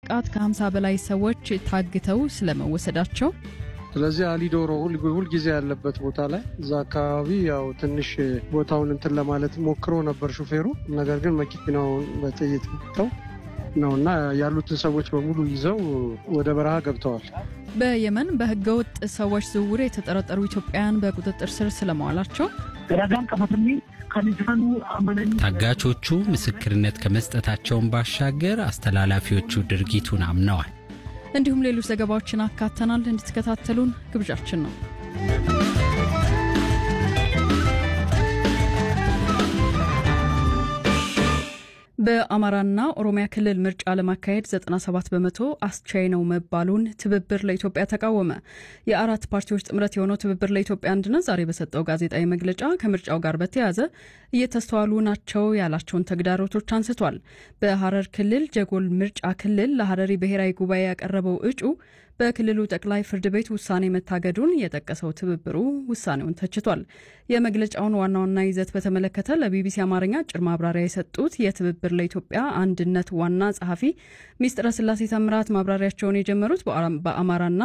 ጥቃት ከ50 በላይ ሰዎች ታግተው ስለመወሰዳቸው ስለዚህ አሊዶሮ ሁልጊዜ ያለበት ቦታ ላይ እዛ አካባቢ ያው ትንሽ ቦታውን እንትን ለማለት ሞክሮ ነበር ሹፌሩ። ነገር ግን መኪናውን በጥይት መትተው ነው እና ያሉትን ሰዎች በሙሉ ይዘው ወደ በረሃ ገብተዋል። በየመን በህገወጥ ሰዎች ዝውውር የተጠረጠሩ ኢትዮጵያውያን በቁጥጥር ስር ስለመዋላቸው ታጋቾቹ ምስክርነት ከመስጠታቸውን ባሻገር አስተላላፊዎቹ ድርጊቱን አምነዋል። እንዲሁም ሌሎች ዘገባዎችን አካተናል። እንድትከታተሉን ግብዣችን ነው። በአማራና ኦሮሚያ ክልል ምርጫ ለማካሄድ 97 በመቶ አስቻይ ነው መባሉን ትብብር ለኢትዮጵያ ተቃወመ። የአራት ፓርቲዎች ጥምረት የሆነው ትብብር ለኢትዮጵያ አንድነት ዛሬ በሰጠው ጋዜጣዊ መግለጫ ከምርጫው ጋር በተያያዘ እየተስተዋሉ ናቸው ያላቸውን ተግዳሮቶች አንስቷል። በሐረር ክልል ጀጎል ምርጫ ክልል ለሐረሪ ብሔራዊ ጉባኤ ያቀረበው እጩ በክልሉ ጠቅላይ ፍርድ ቤት ውሳኔ መታገዱን የጠቀሰው ትብብሩ ውሳኔውን ተችቷል። የመግለጫውን ዋና ዋና ይዘት በተመለከተ ለቢቢሲ አማርኛ አጭር ማብራሪያ የሰጡት የትብብር ለኢትዮጵያ አንድነት ዋና ጸሐፊ ሚስጥረ ስላሴ ተምራት ማብራሪያቸውን የጀመሩት በአማራና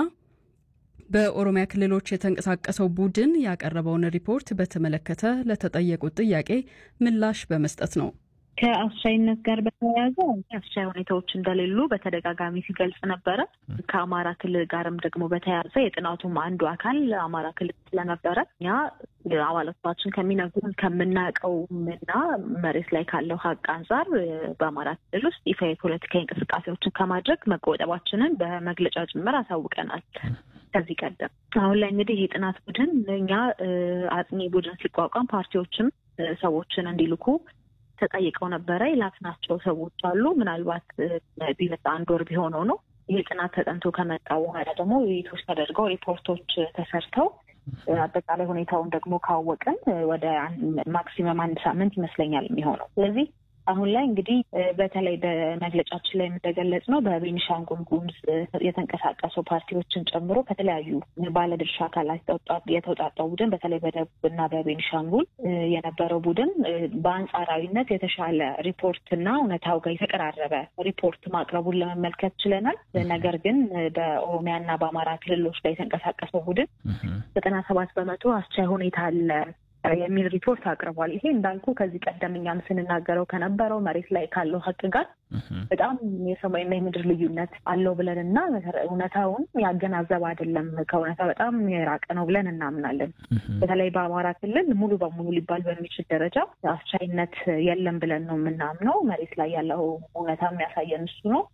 በኦሮሚያ ክልሎች የተንቀሳቀሰው ቡድን ያቀረበውን ሪፖርት በተመለከተ ለተጠየቁት ጥያቄ ምላሽ በመስጠት ነው። ከአስቻይነት ጋር በተያያዘ አስቻይ ሁኔታዎች እንደሌሉ በተደጋጋሚ ሲገልጽ ነበረ። ከአማራ ክልል ጋርም ደግሞ በተያያዘ የጥናቱም አንዱ አካል አማራ ክልል ስለነበረ እኛ አባላቶቻችን ከሚነግሩን ከምናውቀውም እና መሬት ላይ ካለው ሀቅ አንጻር በአማራ ክልል ውስጥ ይፋ የፖለቲካዊ እንቅስቃሴዎችን ከማድረግ መቆጠባችንን በመግለጫ ጭምር አሳውቀናል። ከዚህ ቀደም አሁን ላይ እንግዲህ ይህ ጥናት ቡድን እኛ አጥኚ ቡድን ሲቋቋም ፓርቲዎችም ሰዎችን እንዲልኩ ተጠይቀው ነበረ። የላክናቸው ሰዎች አሉ። ምናልባት ቢመጣ አንድ ወር ቢሆነው ነው። ይህ ጥናት ተጠንቶ ከመጣ በኋላ ደግሞ ውይይቶች ተደርገው ሪፖርቶች ተሰርተው አጠቃላይ ሁኔታውን ደግሞ ካወቅን ወደ ማክሲመም አንድ ሳምንት ይመስለኛል የሚሆነው። ስለዚህ አሁን ላይ እንግዲህ በተለይ በመግለጫችን ላይ እንደገለጽ ነው በቤኒሻንጉል ጉሙዝ የተንቀሳቀሱ ፓርቲዎችን ጨምሮ ከተለያዩ ባለድርሻ አካላት የተውጣጣው ቡድን በተለይ በደቡብ እና በቤኒሻንጉል የነበረው ቡድን በአንጻራዊነት የተሻለ ሪፖርት እና እውነታው ጋር የተቀራረበ ሪፖርት ማቅረቡን ለመመልከት ችለናል። ነገር ግን በኦሮሚያ እና በአማራ ክልሎች ላይ የተንቀሳቀሰው ቡድን ዘጠና ሰባት በመቶ አስቻይ ሁኔታ አለ የሚል ሪፖርት አቅርቧል። ይሄ እንዳልኩ ከዚህ ቀደም እኛም ስንናገረው ከነበረው መሬት ላይ ካለው ሀቅ ጋር በጣም የሰማይና የምድር ልዩነት አለው ብለን እና እውነታውን ያገናዘበ አይደለም፣ ከእውነታ በጣም የራቀ ነው ብለን እናምናለን። በተለይ በአማራ ክልል ሙሉ በሙሉ ሊባል በሚችል ደረጃ አስቻይነት የለም ብለን ነው የምናምነው። መሬት ላይ ያለው እውነታ የሚያሳየን እሱ ነው።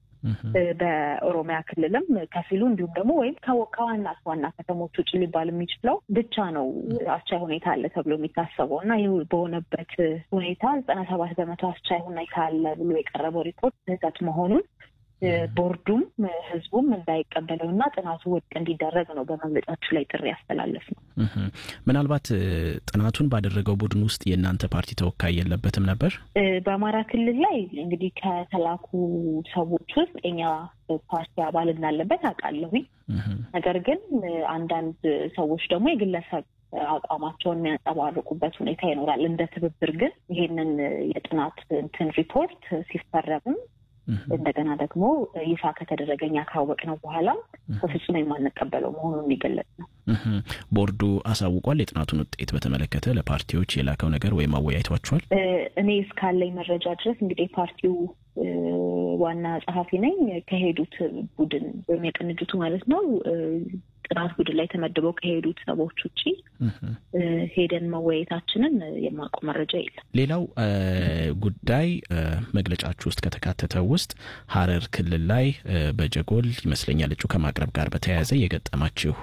በኦሮሚያ ክልልም ከፊሉ እንዲሁም ደግሞ ወይም ከዋና ዋና ከተሞች ውጭ ሊባል የሚችለው ብቻ ነው አስቻይ ሁኔታ አለ ተብሎ የሚታሰበው እና ይህ በሆነበት ሁኔታ ዘጠና ሰባት በመቶ አስቻይ ሁኔታ አለ ብሎ የቀረበው ሪፖርት ስህተት መሆኑን ቦርዱም ህዝቡም እንዳይቀበለው እና ጥናቱ ውድቅ እንዲደረግ ነው በመግለጫችሁ ላይ ጥሪ ያስተላለፍ ነው። ምናልባት ጥናቱን ባደረገው ቡድን ውስጥ የእናንተ ፓርቲ ተወካይ የለበትም ነበር? በአማራ ክልል ላይ እንግዲህ ከተላኩ ሰዎች ውስጥ የኛ ፓርቲ አባል እንዳለበት አውቃለሁኝ። ነገር ግን አንዳንድ ሰዎች ደግሞ የግለሰብ አቋማቸውን የሚያንጸባርቁበት ሁኔታ ይኖራል። እንደ ትብብር ግን ይሄንን የጥናት እንትን ሪፖርት ሲፈረምም እንደገና ደግሞ ይፋ ከተደረገ እኛ ካወቅነው በኋላ በፍጹም የማንቀበለው መሆኑን የሚገለጽ ነው። ቦርዱ አሳውቋል። የጥናቱን ውጤት በተመለከተ ለፓርቲዎች የላከው ነገር ወይም አወያይቷቸዋል? እኔ እስካለኝ መረጃ ድረስ እንግዲህ ፓርቲው ዋና ጸሐፊ ነኝ። ከሄዱት ቡድን ወይም የቅንጅቱ ማለት ነው ጥናት ቡድን ላይ ተመድበው ከሄዱት ሰዎች ውጭ ሄደን መወያየታችንን የማውቀው መረጃ የለም። ሌላው ጉዳይ መግለጫችሁ ውስጥ ከተካተተው ውስጥ ሐረር ክልል ላይ በጀጎል ይመስለኛል እጩ ከማቅረብ ጋር በተያያዘ የገጠማችሁ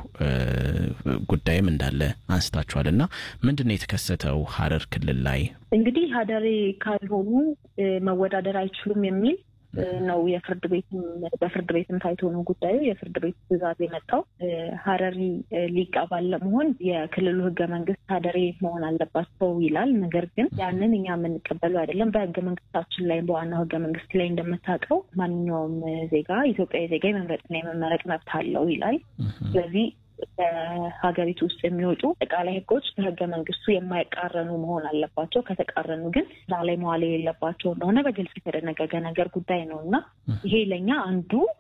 ጉዳይም እንዳለ አንስታችኋል እና ምንድን ነው የተከሰተው ሐረር ክልል ላይ? እንግዲህ ሀደሬ ካልሆኑ መወዳደር አይችሉም የሚል ነው የፍርድ ቤትም በፍርድ ቤትም ታይቶ ነው ጉዳዩ የፍርድ ቤት ትዕዛዝ የመጣው። ሀረሪ ሊቅ አባል ለመሆን የክልሉ ህገ መንግስት ሀደሬ መሆን አለባቸው ይላል። ነገር ግን ያንን እኛ የምንቀበለው አይደለም። በህገ መንግስታችን ላይ በዋናው ህገ መንግስት ላይ እንደምታውቀው ማንኛውም ዜጋ ኢትዮጵያዊ ዜጋ የመምረጥና የመመረጥ መብት አለው ይላል። ስለዚህ በሀገሪቱ ውስጥ የሚወጡ አጠቃላይ ህጎች ከህገ መንግስቱ የማይቃረኑ መሆን አለባቸው። ከተቃረኑ ግን ስራ ላይ መዋል የሌለባቸው እንደሆነ በግልጽ የተደነገገ ነገር ጉዳይ ነው እና ይሄ ለእኛ አንዱ